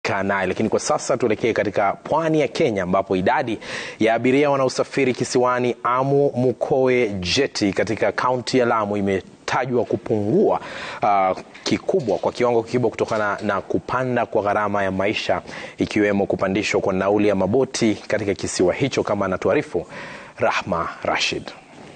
naye lakini kwa sasa tuelekee katika pwani ya Kenya ambapo idadi ya abiria wanaosafiri kisiwani Amu Mukoe Jeti katika kaunti ya Lamu imetajwa kupungua uh, kikubwa kwa kiwango kikubwa kutokana na kupanda kwa gharama ya maisha ikiwemo kupandishwa kwa nauli ya maboti katika kisiwa hicho kama anatuarifu Rahma Rashid.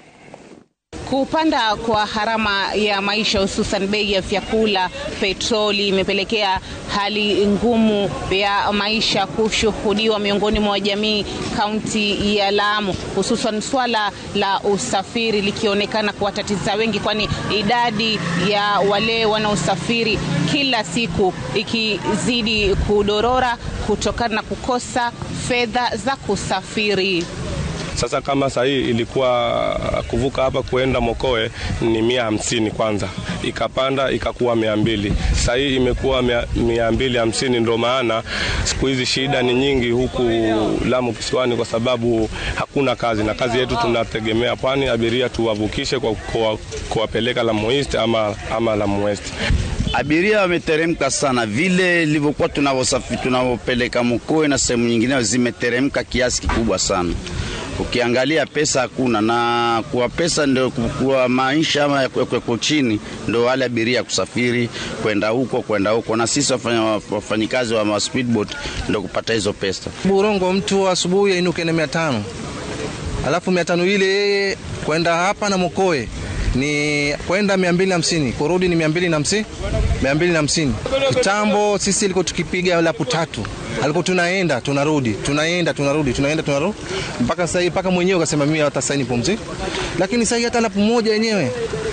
Kupanda kwa gharama ya maisha hususan bei ya vyakula, petroli imepelekea hali ngumu ya maisha kushuhudiwa miongoni mwa jamii kaunti ya Lamu, hususan swala la usafiri likionekana kuwatatiza wengi, kwani idadi ya wale wanaosafiri kila siku ikizidi kudorora kutokana na kukosa fedha za kusafiri. Sasa kama sahii ilikuwa kuvuka hapa kuenda Mokoe ni mia hamsini kwanza, ikapanda ikakuwa mia mbili sahii imekuwa mia, mia mbili hamsini. Ndo maana siku hizi shida ni nyingi huku Lamu kisiwani, kwa sababu hakuna kazi, na kazi yetu tunategemea pwani, abiria tuwavukishe kwa kuwapeleka Lamu East ama, ama Lamu West. Abiria wameteremka sana, vile ilivyokuwa tunavyosafiri tunavyopeleka Mokoe na sehemu nyingine zimeteremka kiasi kikubwa sana. Ukiangalia pesa hakuna, na kwa pesa ndio kwa maisha ama yako chini, ndio wale abiria kusafiri kwenda huko kwenda huko, na sisi wafanyikazi wa speedboat ndio kupata hizo pesa. Burongo mtu asubuhi ainuke na mia tano alafu mia tano ile yeye kwenda hapa na Mokoe ni kwenda mia mbili na hamsini kurudi ni mia mbili na hamsini mia mbili na hamsini Kitambo sisi ilikuwa tukipiga lapu tatu, alikuwa tunaenda tunarudi, tunaenda tunarudi, tunaenda tunarudi mpaka sasa hivi, mpaka mwenyewe ukasema mimi hata sasa nipumzike. Lakini sasa hata lapu moja yenyewe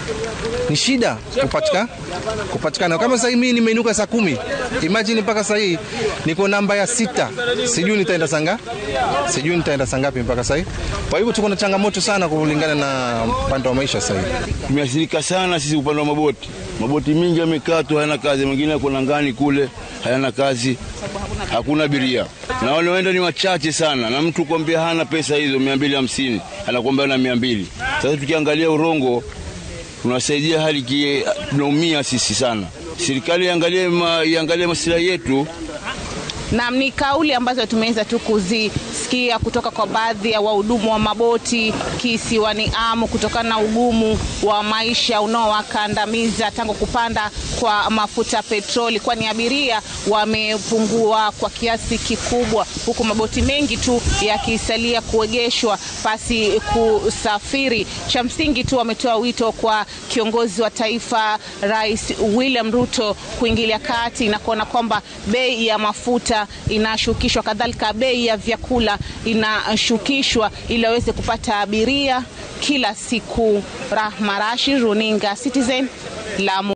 ni shida kupatikana kupatikana. Kama sasa mimi nimeinuka saa kumi, imagine mpaka sasa hii niko namba ya sita, sijui nitaenda sanga, sijui nitaenda saa ngapi mpaka sasa. Kwa hivyo tuko na changamoto sana kulingana na upande wa maisha sasa hivi. Tumeathirika sana sisi upande wa maboti, maboti mingi yamekaa tu hayana kazi, mengine yako ngani kule hayana kazi, hakuna abiria na wale waenda ni wachache sana, na mtu kwambia hana pesa hizo mia mbili hamsini anakwambia na mia mbili. Sasa tukiangalia Urongo tunasaidia hali kie, tunaumia sisi sana. Serikali iangalie ma, iangalie masilahi yetu. Naam, ni kauli ambazo tumeweza tu kuzisikia kutoka kwa baadhi ya wahudumu wa maboti kisiwani Amu kutokana na ugumu wa maisha unaowakandamiza tangu kupanda kwa mafuta petroli, kwani abiria wamepungua kwa kiasi kikubwa, huku maboti mengi tu yakisalia kuegeshwa pasi kusafiri. Cha msingi tu wametoa wito kwa kiongozi wa taifa Rais William Ruto kuingilia kati na kuona kwamba bei ya mafuta inashukishwa, kadhalika bei ya vyakula inashukishwa ili waweze kupata abiria kila siku. Rahma Rashid, runinga Citizen, Lamu.